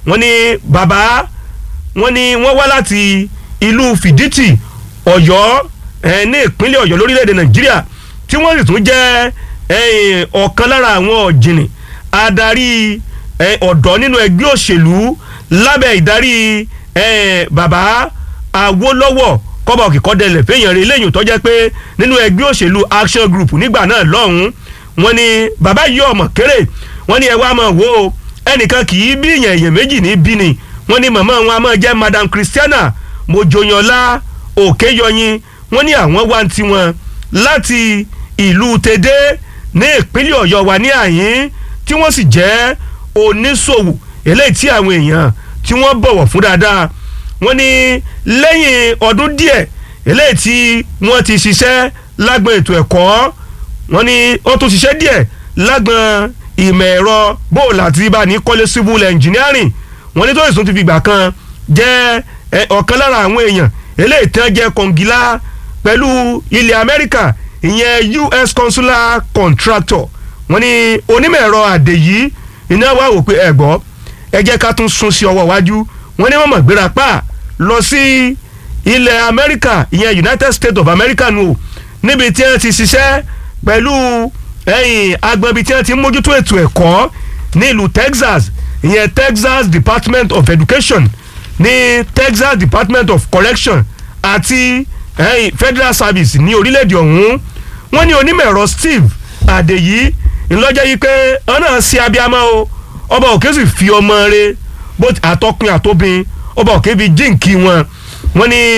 wọ́n ní bàbá wọ́n ní wọ́n wá láti ìlú fìdítì ọ̀yọ́ ẹ̀ ní ìpínlẹ̀ ọ̀yọ́ lórílẹ̀‐èdè nàìjíríà tí wọ́n sì tún jẹ́ ẹ̀, ọ̀kan lára àwọn ọ̀jìnì adarí ẹ̀, ọ̀dọ́ nínú ẹgbẹ́ òṣèlú lábẹ́ ìdarí ẹ̀, bàbá awólọ́wọ̀ kọ́bà òkè kọ́dẹ̀lẹ̀ fẹ́yàn rẹ̀ lẹ́yìn tó jẹ́ pé nínú ẹgbẹ́ òṣèlú action group nígbà náà lọ́hùn-ún wọ́n ní bàbá yìí ọmọ kéré wọ́n ní ẹ wá máa wò ó ẹnìkan kì í bí èèyàn èèyàn méjì ní bí ni wọ́n ní màmá wọn a máa jẹ́ madam christiana mojoyanla òkèyọyin wọ́n ní àwọn wá ń tiwọn láti ìlú tèdè ní ìpínlẹ̀ ọ̀yọ́ wa ní àyín tí wọ́n sì jẹ́ oníṣòwò eléyìí tí àwọn èèyàn tí wọ́n bọ̀wọ̀ fún dáadáa wọ́n ní lẹ́yìn ọdún díẹ̀ eléyìí tí wọ́n ti ṣiṣẹ́ lágbọn ètò ẹ̀kọ́ wọ́n ní ó tún ṣiṣẹ́ díẹ̀ lágbọn ìmọ̀ ẹ̀rọ bóòlù àti ibà ní kọ́lé civil engineering wọ́n ní tó ìsún ti fi gbà kan jẹ́ ẹ, ọ̀kan lára àwọn èèyàn eléyìí tán jẹ́ kọ̀ǹgílá pẹ̀lú ilẹ̀ amẹ́ríkà ìyẹn us consular contractor wọ́n ní onímọ̀ ẹ̀rọ àdè yìí iná wà wò pé ẹ gbọ́ ẹ jẹ́ ká tún sún sí ọwọ́ iwájú wọ́n ní wọ́n mọ̀ gbéra pa lọ sí ilẹ̀ amẹ́ríkà ìyẹn united states of america nù o níbi tí wọ́n ti ṣiṣẹ́ pẹ̀lú ẹ̀yìn agbọ̀nbi tí wọ́n ti ń mójútó ètò ẹ̀kọ́ ní ìlú texas ìyẹn texas department of education ní texas department of correction àti ẹ̀yìn federal service ní orílẹ̀-èdè ọ̀hún wọ́n ní onímọ̀ ẹ̀rọ steve adeyi ńlọ́jọ́ yìí pé ọ̀nà sí abiyamọ o ọba òkè sì fi ọmọ rẹ̀ bó ti- àtọkùn àtobìn ọba òkè fi jíǹkì wọn wọ́n ní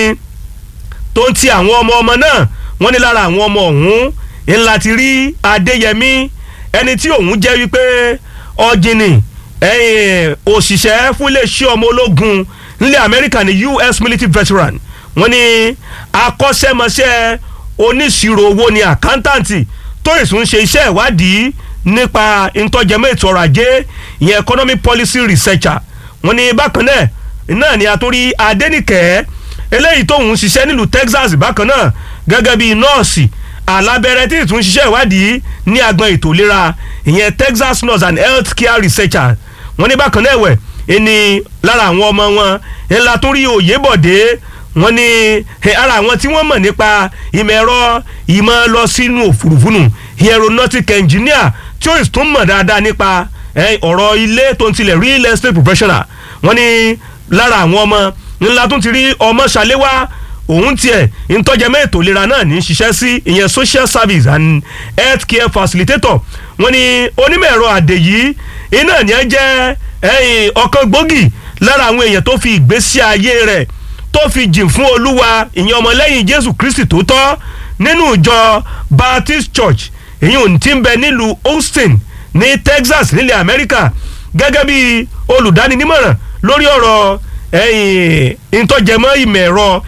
tó ń ti àwọn ọmọ ọmọ náà wọ́n ní lára àwọn ọmọ ọ̀hún ńlá ti rí adéyẹmí ẹni tí òun jẹ́ wípé ọ̀jìnì ẹ̀yìn òṣìṣẹ́ fún iléeṣẹ́ ọmọ ológun nílẹ̀ amẹ́ríkà ní us military veteran wọ́n ní akọ́ṣẹ́mọṣẹ́ oníṣirò owó ni àkántàǹtì tó ìsún ṣe iṣẹ́ ìwádìí nípa ìtọ́jẹmọ́ ètò ọrọ̀ ajé ìyẹn economic policy researcher wọ́n ní bákan náà náà ni a tún rí adẹ́nìkẹ́ eléyìí tóun ṣiṣẹ́ nílùú texas bákan náà gẹ́gẹ́ bíi nọ́ọ̀sì alábẹ́rẹ́ tí ìtún ṣiṣẹ́ ìwádìí ní agbọn ètò ìlera ìyẹn texas nurse and health care researcher wọ́n ní bákan náà ẹ̀wẹ̀ ẹni lára àwọn ọmọ wọn ńlá tó rí òyebọ̀dé wọ́n ní eh, ara àwọn tí wọ́n mọ̀ nípa ìmọ̀ ẹ̀rọ ìmọ̀ lọ sínú òfurufú nù aeronautic engineer tí ó sì tún mọ̀ dáadáa nípa eh, ọ̀rọ̀ ilé tó ń tilẹ̀ real estate professional wọ́n ní lára àwọn ọmọ ńlá tó ti rí ọmọ ṣàléwá òun tiẹ̀ ntọ́jẹ́mẹ́ ètò ìlera náà ní í ṣiṣẹ́ sí ìyẹn social service and health care facilitator wọ́n ní onímọ̀ ẹ̀rọ àdè yìí iná ní ẹ jẹ́ ẹ̀yìn ọ̀kan gbòógì lára àwọn èèyàn tó fi ìgbésí ayé rẹ̀ tó fi jìn fún olúwa ìyẹn ọmọlẹ́yìn jésù kristi tó tọ́ nínú ìjọ baptist church èyí ò ti ń bẹ nílùú austin ní texas nílẹ̀ amẹ́ríkà gẹ́gẹ́ bí olùdáninímọ̀ràn lórí ọ̀rọ̀ ẹ̀yìn ìtọ́jẹmọ́ ìmọ̀ ẹ̀rọ